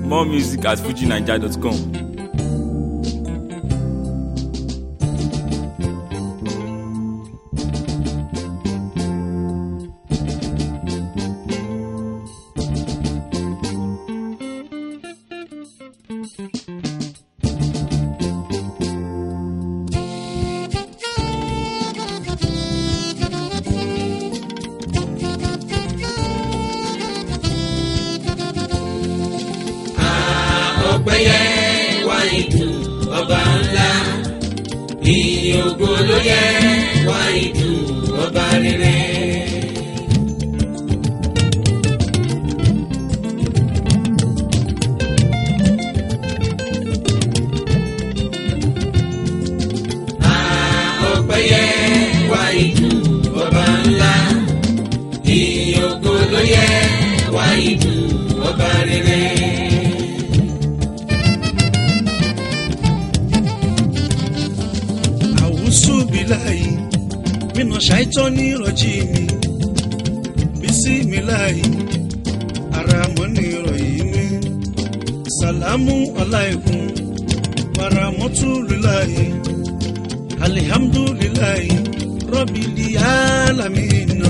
More music at fujinaija.com. ọpẹyẹ wá ìdùn ọba ńlá ìyìn ògo ló yẹ wá ìdùn ọba rere. ọpẹyẹ wá ìdùn ọba ńlá ìyìn ògo ló yẹ wá ìdùn ọba rere. àwùsù bíláyì mínà ṣàìtọ́ ní ìrọ̀jì mi bísí mi láyì ara mọ́ ní ìrọ̀yìn mi sàlámù aláìkún wàràmọ́tò líláyì alihamdulilayi rọ́bìlì alamina.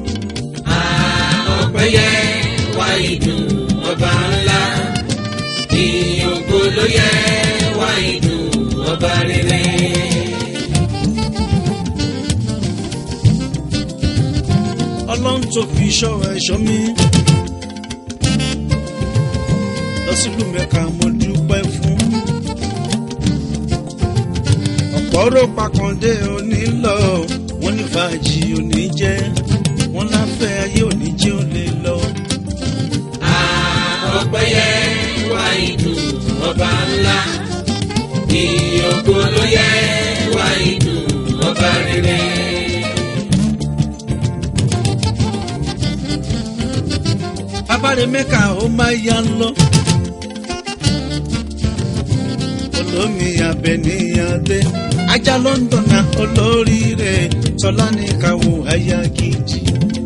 ọpẹyẹ wá ìdùn ọba ńlá ìyìn ògo ló yẹ wá ìdùn ọba rere. ọlọ́run tó fi ṣọ́ ẹ̀ṣọ́ mi. lọ sílùú mẹ́ka mo dúpẹ́ fún. ọ̀pọ̀ ọ̀rọ̀ pàkàndé òní lọ wọ́n ní fàájì òní jẹ́ wọ́n láfẹ́ ayé òní jẹ́ ò lè lọ. ọpẹyẹ wá ìdùn ọba ńlá ìyìn ògo ló yẹ wá ìdùn ọba rere. abáre mẹ́ka ó máa yá lọ. olómi abẹniyàdé ajá lọ́ńdọ̀nà olóríire tọ́lá ní káwọ́ àyà gidi.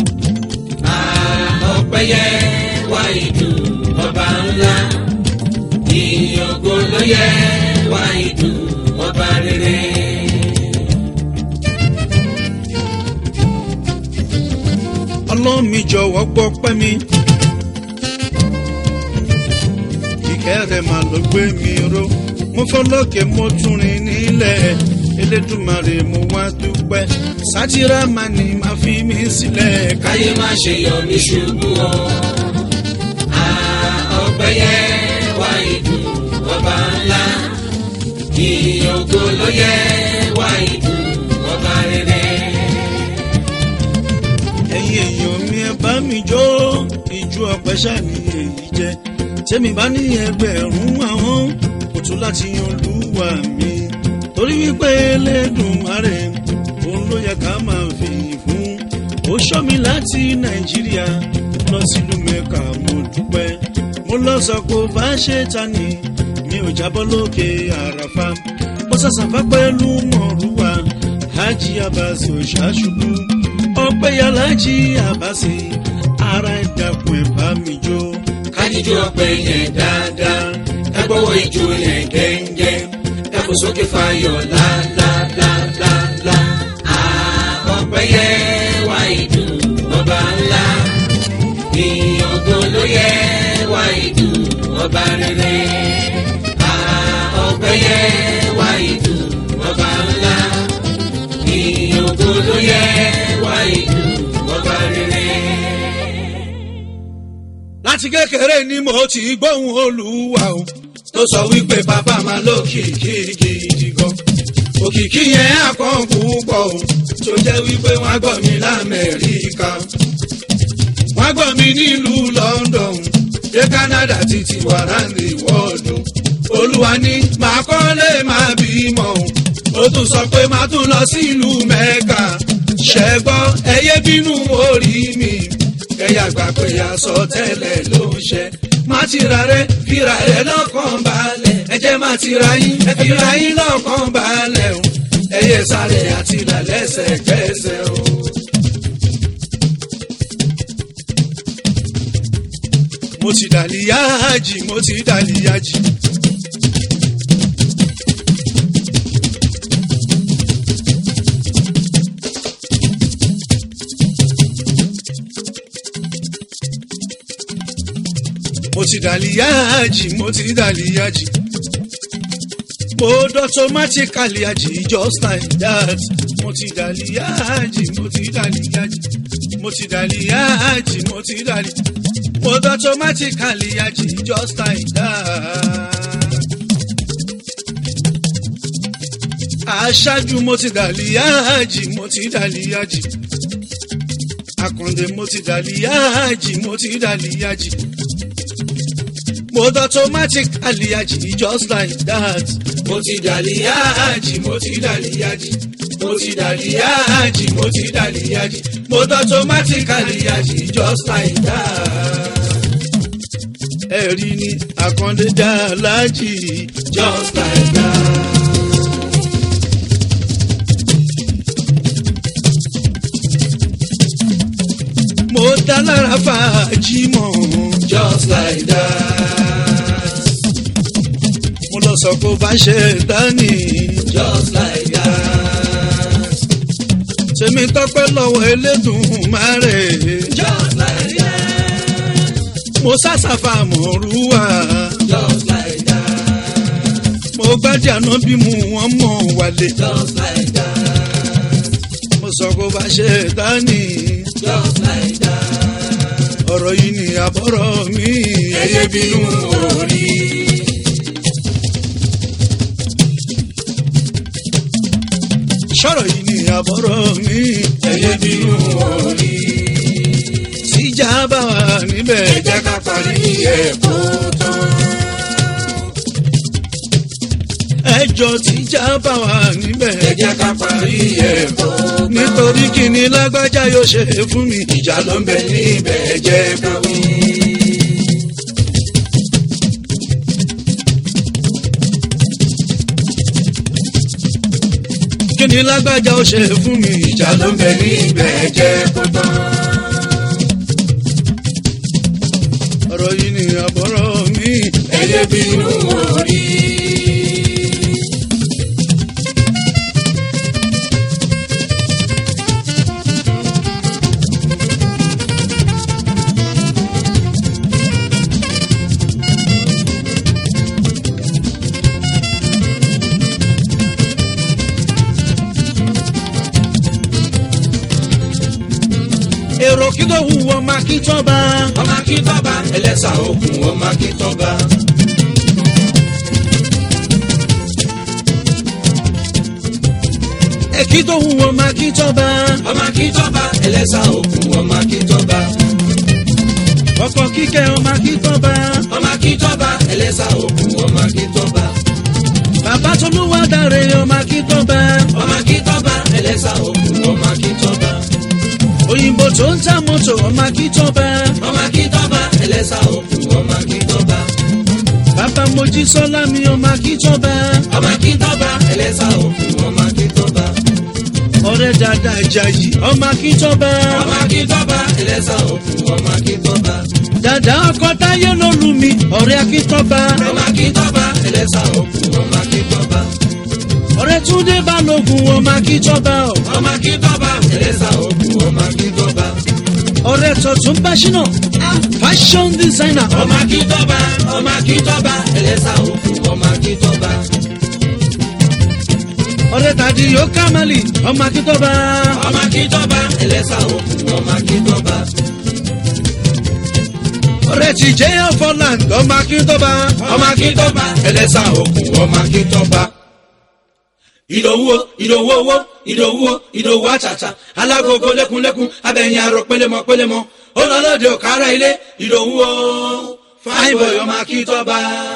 ọpẹyẹ wá ìdùn ọba ńlá ìyìn ògo ló yẹ wá ìdùn ọba rere. ọlọ́run mi jọ̀wọ́ gbọ́ pẹ́ mi. ìkẹ́ rẹ̀ mà ló gbé mi ró mo fọlọ́kẹ́ mo tún rìn nílẹ̀ elédùnmarè mo wá dúpẹ́ sátírà má ní má fi mí sílẹ̀ ká. káyé má ṣe yọ mí ṣubú o. ọpẹyẹ wá ìdùn ọba ńlá ìyìn ògo ló yẹ wá ìdùn ọba rere. ẹ̀yin èèyàn mi ẹ bá mi jó ìjú ọpẹ́ ṣàní èyí jẹ́ tẹ́mi bá ní ẹgbẹ̀rún àwọn kò tún láti yan olúwa mi torí wípé Elédùmarè òun ló yẹ ká máa fi yìn fún ó ṣọ́ mi láti nàìjíríà lọ sílùú mẹ́ka mo dúpẹ́ mo lọ sọ pé ó bá ṣe ta ni mi ò jábọ́ lókè àràfà mo sàṣàfà pẹ̀lú mọ̀rúwà hajj abasi òṣàṣubú ọpẹ́ yàlájì abasi ara ìdàkùn ẹ̀ bá mi jó. kájíjú ọpẹ yẹn dáadáa ẹ gbọ́wọ́ ijó yẹn gẹ́ngẹ́ ẹ kò sókè fayọ̀ lálálálálá. ọpẹyẹ wá ìdùn ọba ńlá ìyìn ògo ló yẹ wá ìdùn ọba rere. ọpẹyẹ wá ìdùn ọba ńlá ìyìn ògo ló yẹ wá ìdùn ọba rere. láti kékeré ni mo ti gbóhùn olúwa o tó sọ wípé bàbá máa lókìkí gidi gan òkìkí yẹn àpọ̀n púpọ̀ o tó jẹ́ wípé wọ́n á gbọ́ mi lamẹ́ríkà wọ́n á gbọ́ mi nílùú London dé Canada títí wàràǹdì wọ́ọ̀dù olúwa ní màá kọ́lé máa bímọ o ó tún sọ pé màá tún lọ sílùú Mẹ́kà ṣẹ́gbọ́ ẹyẹ bínú orí mi kẹyà gbà pé aṣọ tẹ́lẹ̀ ló ń ṣe má ti ra rẹ fira rẹ lọ́kàn balẹ̀ ẹ jẹ́ má ti ra yín ẹ fira yín lọ́kàn balẹ̀ o ẹyẹ sáré àti ìlàlẹ́sẹ̀ gbẹ́sẹ̀ o. mo ti dàlíyájì mo ti dàlíyájì. mo ti dàlíyájì mo ti dàlíyájì. mo automatically ají just like that. mo ti dàlíyájì mo ti dàlíyájì. mo ti dàlíyájì mo ti dàlíyájì. mo automatically ají just like that. aṣáájú mo ti dàlíyájì mo ti dàlíyájì. Akàndé mo ti dàlíyájì mo ti dàlíyájì. Mo automatically ají just like that. Mo ti dàlíyájì mo ti dàlíyájì. Mo ti dàlíyájì mo ti dàlíyájì. Mo automatically ají just like that. Ẹ̀rí ni Akàndé dàlájì just like that. mo dá lára fàájì mọ́. just like that. mo lọ sọ kó bá ṣe dání. just like that. tèmi tọpẹ́ lọ́wọ́ Elédùmarè. just like that. mo sásàfà mọ̀rúwà. just like that. mo gbájà náà bí mu wọ́n mọ̀ wálé. just like that. mo sọ kó bá ṣe dání just like that. ọ̀rọ̀ yìí ni àbọ̀rọ̀ mi ẹyẹ bínú orí. sọ̀rọ̀ yìí ni àbọ̀rọ̀ mi ẹyẹ bínú orí. tíjà bá wà níbẹ̀ ẹ jẹ́ ká parí ẹ̀kọ́ tán. ẹjọ́ tíjà bá wà níbẹ̀ ẹ jẹ́ ká parí ẹ̀kọ́ tán nítorí kíni lágbájá yóò ṣe fún mi. ìjà ló ń bẹ níbẹ̀ jẹ́ ká wí. kíni lágbájá ó ṣe fún mi. ìjà ló ń bẹ níbẹ̀ jẹ́ kó tán. ọ̀rọ̀ yìí ni àbọ̀rọ̀ mi. ẹyẹ bínú orí. èrò kí ló hu ọmọ akíntọ́ba. ọmọ akíntọ́ba ẹlẹ́sà òkun ọmọ akíntọ́ba. èkí tó hu ọmọ akíntọ́ba. ọmọ akíntọ́ba ẹlẹ́sà òkun ọmọ akíntọ́ba. ọkọ̀ kíkẹ́ ọmọ akíntọ́ba. ọmọ akíntọ́ba ẹlẹ́sà òkun ọmọ akíntọ́ba. bàbá tolúwa dáre ọmọ akíntọ́ba. ọmọ akíntọ́ba ẹlẹ́sà òkun ọmọ akíntọ́ba. òyìnbó tó ń ta mọ́tò ọmọ akíntọ́ba. ọmọ akíntọ́ba ẹlẹ́sà òkun ọmọ akíntọ́ba. bàbá mojísọ́lá mi ọmọ akíntọ́ba. ọmọ akíntọ́ba ẹlẹ́sà òkun ọmọ akíntọ́ba. ọ̀rẹ́ dada Àjàyí ọmọ akíntọ́ba. ọmọ akíntọ́ba ẹlẹ́sà òkun ọmọ akíntọ́ba. dada ọkọ táyé ló lù mí ọ̀rẹ́ akíntọ́ba. ọmọ akíntọ́ba ẹlẹ́sà òkun ọmọ akíntọ́ba. ọ̀rẹ́ túndé balógun ọmọ akíntọ́ba. ọmọ akíntọ́ba ẹlẹ́sà òkun ọmọ akíntọ́ba. ọ̀rẹ́ tọ̀tún báṣínà fashion designer ọmọ akíntọ́ba ọmọ akíntọ́ba ẹlẹ́sà òkun ọmọ akíntọ́ba. ọ̀rẹ́ tàdí yóò kámálì ọmọ akíntọ́ba. ọmọ akíntọ́ba ẹlẹ́sà òkun ọmọ akíntọ́ba. ọ̀rẹ́ ti jẹ́ ọ̀fọ̀land ọmọ akíntọ́ba. ọmọ akíntọ́ba ẹlẹ́sà òkun ọmọ akíntọ́ba. ìdòwú ìdòwú owó ìdòwú ìdòwú àtàtà alágogo lẹ́kunlẹ́kun abẹ́yìn arọ pélémọ pélémọ olólòdì òkàrà ilé ìdòwú o fine boy ọmọ akíntọ́ba.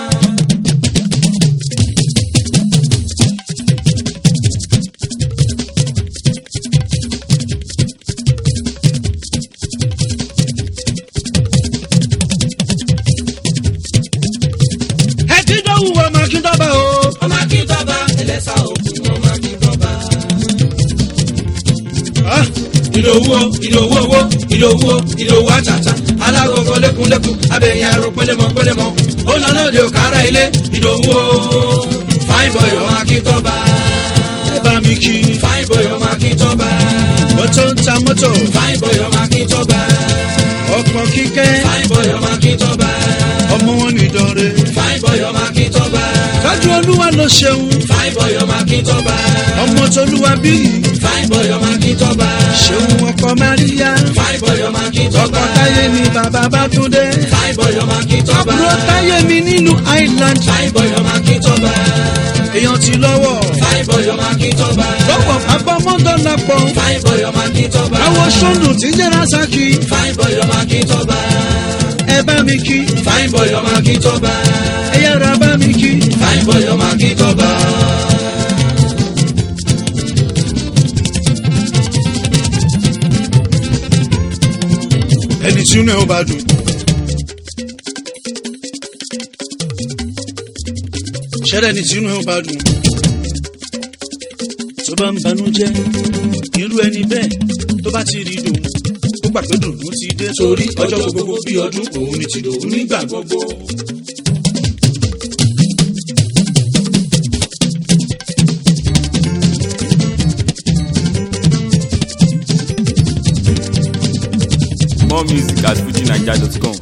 ẹ ti dọ́wù ọmọ akíntọ́ba o. ọmọ akíntọ́ba ẹlẹ́sà òkun ọmọ akíntọ́ba. Ah, ìdòwú o ìdòwú owó ìdòwú o ìdòwú àtàtà alágọ̀gọ̀ lẹ́kùnlẹ́kùn abẹ́yẹn aró pẹ́lẹ́mọ́ pẹ́lẹ́mọ́ ó lọ lóde òkàrà ilé ìdòwú o fine boy ọmọ akíntọ́ba ẹ bá mi kí fine boy ọmọ akíntọ́ba mọ́tò ń ta mọ́tò fine boy ọmọ akíntọ́ba ọkọ̀ kíkẹ́ fine boy ọmọ akíntọ́ba ọmọ wọn nìdọ̀rẹ́ fine boy ọmọ akíntọ́ba kájú olúwa ló ṣeun fine boy ọmọ akíntọ́ba ọmọ tolúwa bí fine boy ọmọ akíntọ́ba ṣeun ọkọ maria fine boy ọmọ akíntọ́ba ọkọ táyé mi bàbá bátúndé fine boy ọmọ akíntọ́ba àbúrò táyé mi nílùú island fine boy ọmọ akíntọ́ba èèyàn ti lọ́wọ́ fine boy ọmọ akíntọ́ba lọ́pọ̀ abọ́mọ́dọ́là pọ̀ fine boy ọmọ akíntọ́ba àwọn sọ́nù tí jẹ́ rasaki fine boy ọmọ akíntọ́ba ẹ bá mi kí fine boy ọmọ akíntọ́ba ẹ yára bá mi kí fine boy ọmọ akíntọ́ba. ẹni tí inú ẹ ó bá dùn. ṣẹ́rẹ́ ẹni tí inú ẹ ó bá dùn. tó bá ń banújẹ́ irú ẹni bẹ́ẹ̀ tó bá ti rí dùn ó gbà pé dùn ló ti dé torí ọjọ́ gbogbo bí ọdún òun ni ti dòun nígbà gbogbo. More music at fujinaija.com.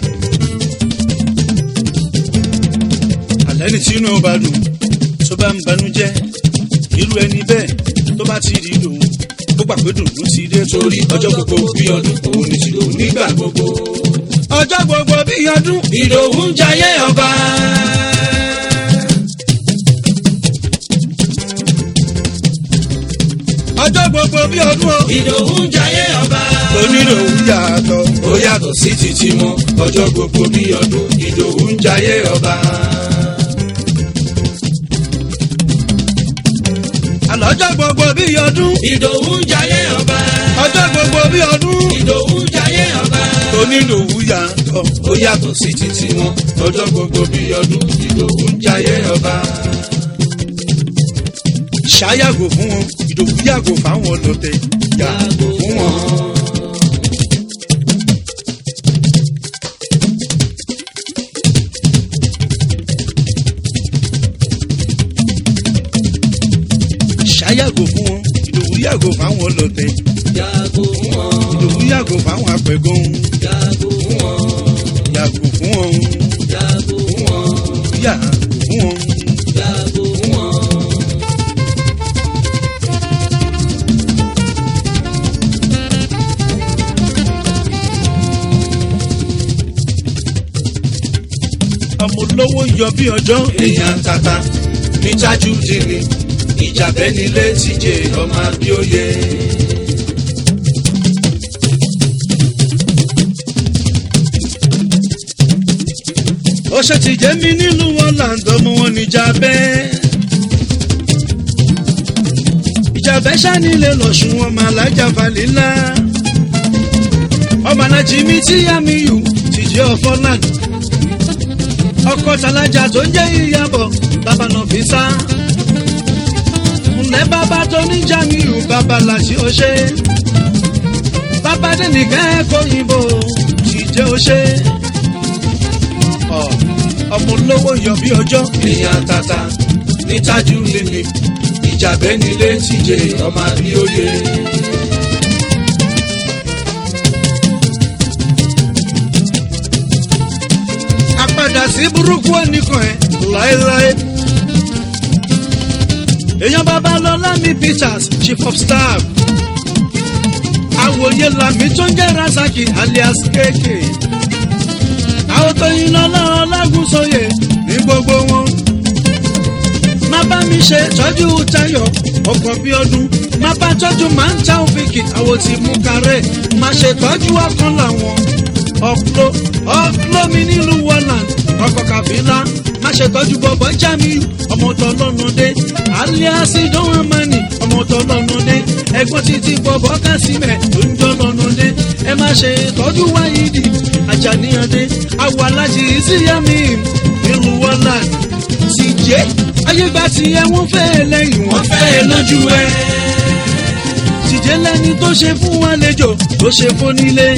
àlẹ́ ní tí inú ẹ ó bá dùn tó bá ń banújẹ́ irú ẹni bẹ́ẹ̀ tó bá ti rí dùn ó gbà pé dùn ló ti dé torí ọjọ́ gbogbo bí ọdún òun ni ti dòun nígbà gbogbo. ọjọ́ gbogbo bí ọdún ìdòwú ń jayé ọba. ọjọ́ gbogbo bí ọdún o. ìdòwú ń jayé ọba. oníròwú yàtọ̀ ó yàtọ̀ sí títí mọ́ ọjọ́ gbogbo bí ọdún ìdòwú ń jayé ọba. àlọ́jọ́ gbogbo bí ọdún. ìdòwú ń jayé ọba. ọjọ́ gbogbo bí ọdún. ìdòwú ń jayé ọba. oníròwú yàtọ̀ ó yàtọ̀ sí títí wọn ọjọ́ gbogbo bí ọdún ìdòwú ń jayé ọba. ṣáyàgò fún wọn ìdòwú yàgò fáwọn ọlọ̀tẹ̀ yàgò fún wọn. ṣáyàgò fún wọn ìdòwú yàgò fáwọn ọlọ̀tẹ̀ Yàgò fún wọn, ìdòwú yàgò fáwọn apẹ̀gàn yàgò fún wọn, yàgò fún wọn yàgò fún wọn, yàgò fún wọn. yàgò fún wọn. ọmọ olówó yọ bí ọjọ́. èèyàn tata ní tájú dìní ìjàbẹ́ nílé tíjẹ ọmọ abíóye. ó ṣe ti jẹ́ mi nílùú wọn làǹdọ̀ mú wọn níjà bẹ́ẹ̀. ìjàbẹ́ ṣánilé lọ́sùn wọn máa lájà falẹ́lá. ọmọ alájí mi tí yá mi yù tìjẹ́ ọ̀fọ́ lánàá ọkọ talaja tó ń jẹ́ ìyàbọ̀ bàbá náà fi sá. ǹlẹ́ bàbá tó ní jamiu bàbá làṣí ọṣẹ́. bàbá dẹ́nìkan ẹ̀kọ́ yìnbó sì jẹ́ ọṣẹ́. ọmọ olówó yọ bí ọjọ́. èèyàn tata ní tájú líle ìjàbẹ́ nílé tíjẹ ọmọ àbíòye. àpadà sí burúkú ẹnìkan ẹ láéláé. èèyàn babalọ́lá mi peters chief of staff. àwòye làmì tó ń jẹ́ rasaki alias kéèké. àwọn tó yin lọ́lá ọlágúnsóyè ní gbogbo wọn. má bá mi ṣe tọ́jú tayo ọkọ̀ bí ọdún. má bá tọ́jú máa ń ta òfìkì àwọn tí mú kárẹ̀. má ṣe tọ́jú ọkàn làwọn ọ̀pọ̀ ọ̀pọ̀ mi nílùú wọ́nà ọkọ̀ kàfílà má ṣe tọ́jú bọ̀bọ̀ jamiu ọmọ tó lọ́nà dé alias dánwó mani ọmọ tó lọ́nà dé ẹgbọ́n títí bọ̀bọ̀ kásímẹ̀ tó ń jọ lọ́nà dé ẹ má ṣe tọ́jú wáyídì àjàníyànde awọ alájí síyámi nílùú wọ́nà sì jẹ́ ayégbà tí ẹ wọ́n fẹ́ lẹ́yìn wọ́n fẹ́ lójú ẹ tìjẹ́ lẹ́ni tó ṣe fún àlejò tó ṣe fún nílé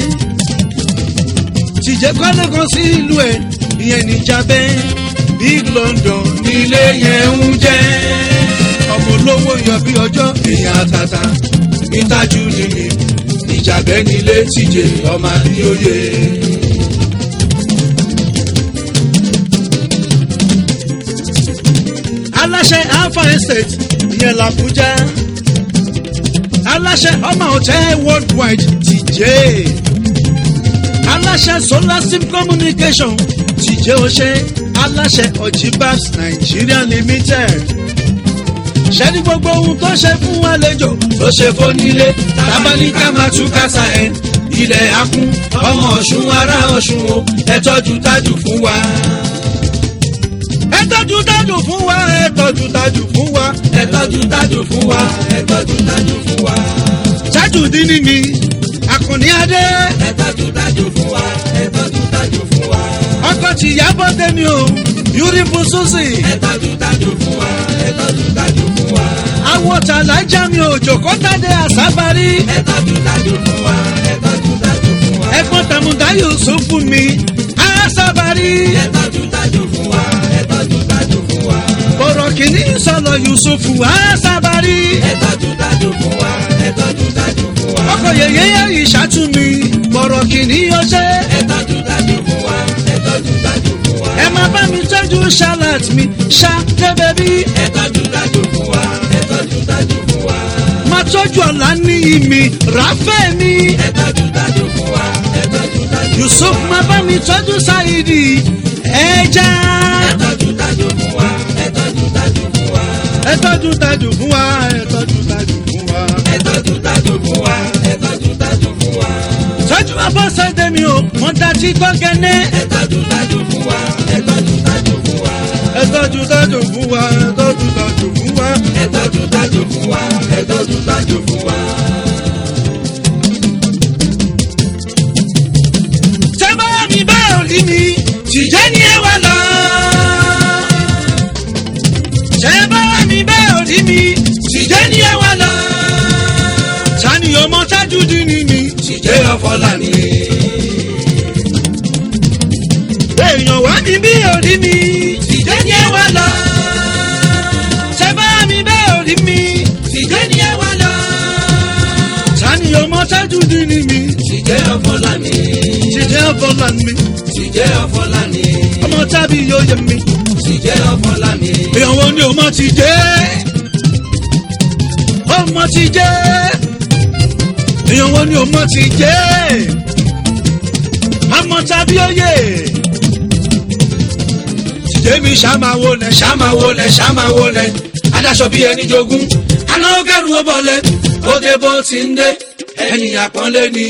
tìjẹ́ kọ́lé kan sí ìlú ẹ̀ ìyẹn níjàbẹ́ big london nílé yẹn ń jẹ́ ọmọ olówó yan bí ọjọ́ ìyá tata ìtajú nìyí ìjàbẹ́ nílé tìjẹ́ ọmọ àbíyóyè. aláṣẹ alpha estate ìyẹn làbújá aláṣẹ ọmọ hotel worldwide tìjẹ́ aláṣẹ solar sim communication tìjẹ́ ọṣẹ aláṣẹ ojibabs nigeria limited ṣẹ́ni gbogbo ohun tó ṣe fún àlejò tó ṣe fónílé tábánikà máa tú kásá ẹ̀ ilẹ̀ akún ọmọ ọ̀ṣun ará ọ̀ṣun o ẹ tọ́jú tájù fún wa. ẹ tọ́jú tájù fún wa ẹ tọ́jú tájù fún wa ẹ tọ́jú tájù fún wa ẹ tọ́jú tájù fún wa. tájù dín ní mi àkànní adé. ẹ tọ́jú tájù fún wa ẹ tọ́jú tájù fún wa. ọkọ tìyàbọ̀ tẹ́mi o beautiful susie. ẹ tọ́jú tájù fún wa ẹ tọ́jú tájù fún wa. àwọn tàlájà mi ò jòkó tàdé àsábárí. ẹ tọ́jú tájù fún wa ẹ tọ́jú tájù fún wa. ẹ̀gbọ́n tàmùdá yusuf fún mi àsábárí. ẹ tọ́jú tájù fún wa ẹ tọ́jú tájù fún wa. bọ̀rọ̀ kìíní sọ̀lọ̀ yusuf àsábárí. ẹ tọ́jú tájù fún wa ẹ tọ́jú tájù fún wa. ọkọ̀ yẹ̀yẹ́ yẹ̀ ìṣàtúnmí bọ̀rọ̀ kìíní ọṣẹ́. ẹ tọ́jú tájù fún wa ẹ tọ́jú tájù fún wa. ẹ máa bá mi tọ́jú charlotte mi ṣá kébébí. ẹ tọ́jú tájù fún wa ẹ tọ́jú tájù fún wa. máa tọ́jú ọ̀la ní ìmì ráfẹ́ mi. ẹ tọ́jú tájù fún wa ẹ tọ́jú tájù fún wa. yusuf máa bá mi tọ́jú sáyidi ẹja. ẹ tọ́jú tájù fún wa ẹ tọ́jú tájù fún wa. ẹ tọ́jú tájù fún wa ẹ tọ́jú tájù fún wa. ẹ tọ́jú tájù fún wa ẹ tọ́jú tájù fún wa. tọ́jú abọ́sẹ̀dẹ̀ mi o mo dá tí gbọ́gẹ́nẹ́. ẹ tọ́jú tájù fún wa ẹ tọ́jú tájù fún wa. ẹ tọ́jú tájù fún wa ẹ tọ́jú tájù fún wa. ẹ tọ́jú tájù fún wa ẹ tọ́jú tájù fún wa. tẹ́bá mi bá òrí mi tìjẹ́ ni ẹ wà lọ. tẹ́bá mi bá òrí mi tìjẹ́ ni ẹ wà lọ. tani ọmọ tájú dín ní mi tìjẹ́ ọ̀fọ̀lá ni. èèyàn wá mi bí òrí mi tìjẹ́ ni ẹ wà lọ. tẹ́bá mi bá òrí mi tìjẹ́ ni ẹ wà lọ. tani ọmọ tájú dín ní mi tìjẹ́ ọ̀fọ̀lá ni. tìjẹ́ ọ̀fọ̀lá ni Tìjẹ́ ọ̀fọ́lá ni, ọmọ tábí yóò yẹ mi. tìjẹ́ ọ̀fọ́lá ni, èèyàn wo ni ọmọ ti jẹ́ ọmọ ti jẹ́ èèyàn wo ni ọmọ ti jẹ́ ọmọ tàbí oyè tìjẹ́ mi ṣàmáwo lẹ̀ ṣàmáwo lẹ̀ ṣàmáwo lẹ̀ adáṣọ bíi ẹni jogún aná kẹrù ó bọ̀lẹ̀ ó dé bó ti ń dé ẹni àpọ́nlé ni.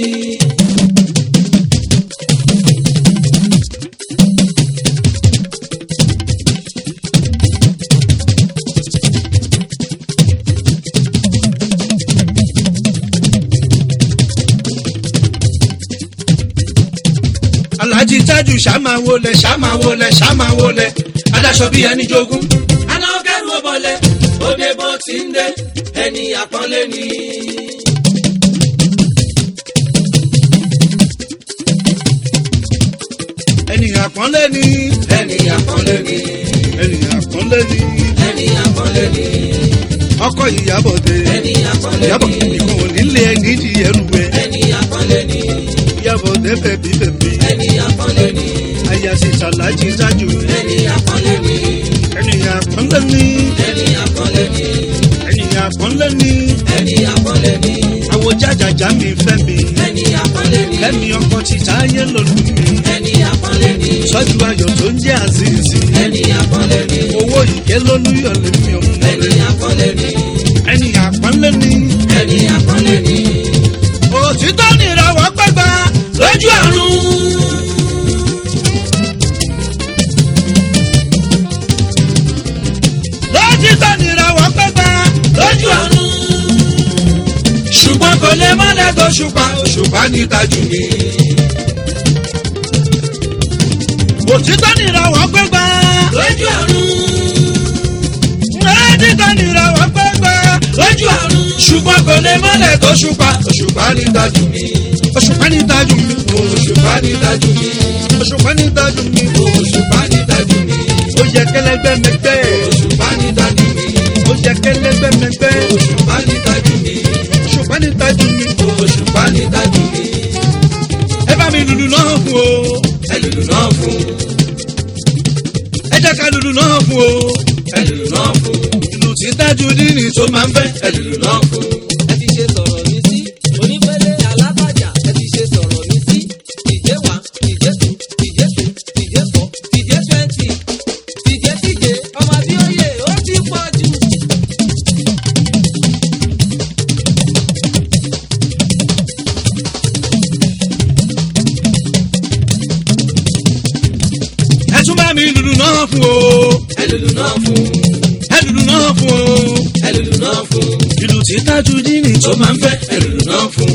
alhaji tájù ṣàmáwo lẹ̀ ṣàmáwo lẹ̀ ṣàmáwo lẹ̀ adáṣọ bíi ẹni jogún aná kẹrù ó bọ̀lẹ̀, ó dé bó ti ń dé, ẹni àpọ́nlé ni. ẹni àpọ́nlé ni Ẹni àpọ́nlé ni, ẹni àpọ́nlé ni ẹni àpọ́nlé ni, ọkọ ìyàbọ̀dé ẹni àpọ́nlé ìyàbọ̀ ni, ìkùn nílé ẹni di ẹrù ẹ ẹni àpọ́nlé ni, ìyàbọ̀dé bẹ̀bí bẹ̀bí ẹni àpọ́nlé ni, àyàsí tàlájì tájù ẹni àpọ́nlé ni, ẹni àpọ́nlé ni ẹni àpọ́nlé ni, ẹni àpọ́nlé ni ẹni àpọ́nlé ni, àwọ̀ jájàjà mi fẹ́ mi ẹni àpọ́nlé ni, lẹ́mi ọkọ ti táyé lòlù mi ẹni àpọ́nlé ni, sọ́jú ayọ̀ tó ń jẹ́ àzízì ẹni àpọ́nlé ni, owó ìké lólúyọ̀ lèmi ọmọ ẹni rẹ̀ àpọ́nlé ni, ẹni àpọ́nlé ni ẹni àpọ́nlé ni. òtítọ́ nìràwọ̀ pẹ́gbà lójú àrùn. lótìtọ́ nìràwọ̀ pẹ́gbà lójú àrùn. ṣùgbọ́n kò lè mọ́lẹ̀ tó ṣùpá òṣùpá ní tajú mi. òtítọ́ nìràwọ̀ pẹ́gbà lójú àrùn lótìtọ́ nìràwọ̀ pẹ́gbà lójú àrùn. ṣùgbọ́n ṣùgbọ́n kò lè mọ́lẹ̀ tó ṣùpá òṣùpá ní dájú mi òṣùpá ní dájú mi òṣùpá ní dájú mi òṣùpá ní dájú mi òṣùpá ní dájú mi ó yẹ kẹlẹgbẹ mẹgbẹ òṣùpá ní dájú mi ó yẹ kẹlẹgbẹ mẹgbẹ òṣùpá ní dájú mi òṣùpá ní dájú mi òṣùpá ní dájú mi ẹ bá mi lùlù náà fún o ẹ lùlù náà fún ẹ jẹ́ ká lùlù náà fún o ẹ lùlù náà fún ìlù tí dájú dínì tó máa ń fẹ́ ẹ lùlù náà fún. ẹ ti ṣe sọ̀rọ̀ mi sí onípele alábàjá ẹ ti ṣe sọ̀rọ̀ mi sí ìjẹ́ wa ìjẹ́ tù ìjẹ́ tù ìjẹ́ fọ́ ìjẹ́ twenty ìjẹ́ tíje ọmọ bí ó yẹ ó ti pọ̀ jù. ẹ tún bá mi lùlù náà fún o ẹ lùlù náà fún ẹ lùlù náà fún o ẹ lùlù náà fún ìlù tí dájú dínì tó tó máa ń fẹ́ ẹ lùlù náà fún.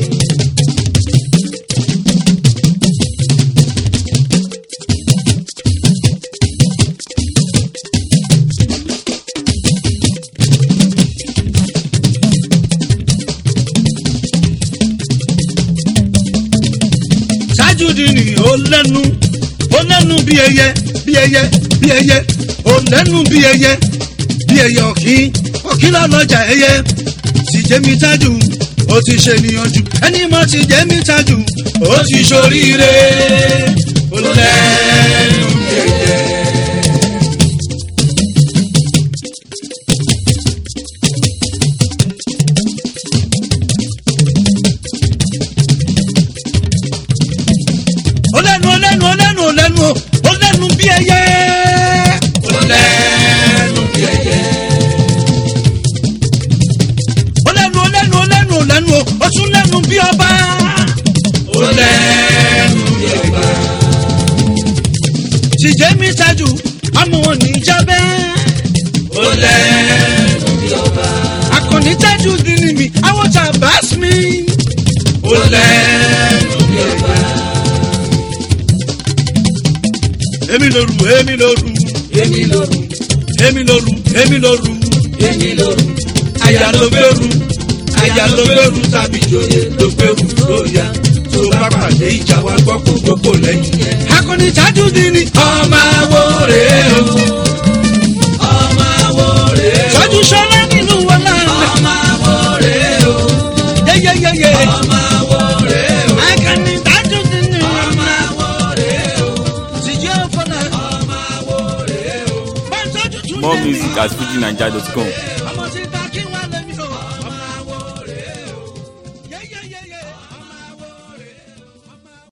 ṣáájú dínì ó lẹ́nu ó lẹ́nu bí ẹyẹ bí ẹyẹ bí ẹyẹ ó lẹ́nu bí ẹyẹ bí ẹyẹ ọ̀kín ọ̀kín lọ́lọ́jà ẹyẹ sì jẹ́ mi tájù ó ti ṣe níyànjú ẹni mọ́ ti jẹ́ mi tájù ó ti ṣoríire ó lẹ́nu bí ẹyẹ. ó lẹ́nu ó lẹ́nu ó lẹ́nu ó lẹ́nu ó lẹ́nu bí ẹyẹ. ó lẹ́nu bí ẹyẹ. ó lẹ́nu ó lẹ́nu ó lẹ́nu ó lẹ́nu ó tún lẹ́nu bí ọba. ó lẹ́nu bí ọba. tìjẹ́ mi tajú àmọ́ wọn ní jábẹ́. ó lẹ́nu bí ọba. akọni tajú dínì mi àwọn tàbá mi. ó lẹ́nu bí ọba. èmi lóru èmi lóru èmi lóru èmi lóru èmi lóru èmi lóru àyà ló gbèrú àyà ló gbèrú tàbí ìjòyè ló gbèrú lóya tó bá pàdé ìjà wa gbọ́ kó gbogbo lẹ́yìn yẹn. akọni tajú dínì ọmọ àwo rèé o ọmọ àwo rèé o tajú sọlá nínú wọn láàrin. ọmọ àwo rèé o yeyeyeye ọmọ àwo rèé o akọni tajú dínì ọmọ àwo rèé o tìjẹ́ fọlá ọmọ àwo rèé o. bá tajú tún More dínì. music at fujinaija.com.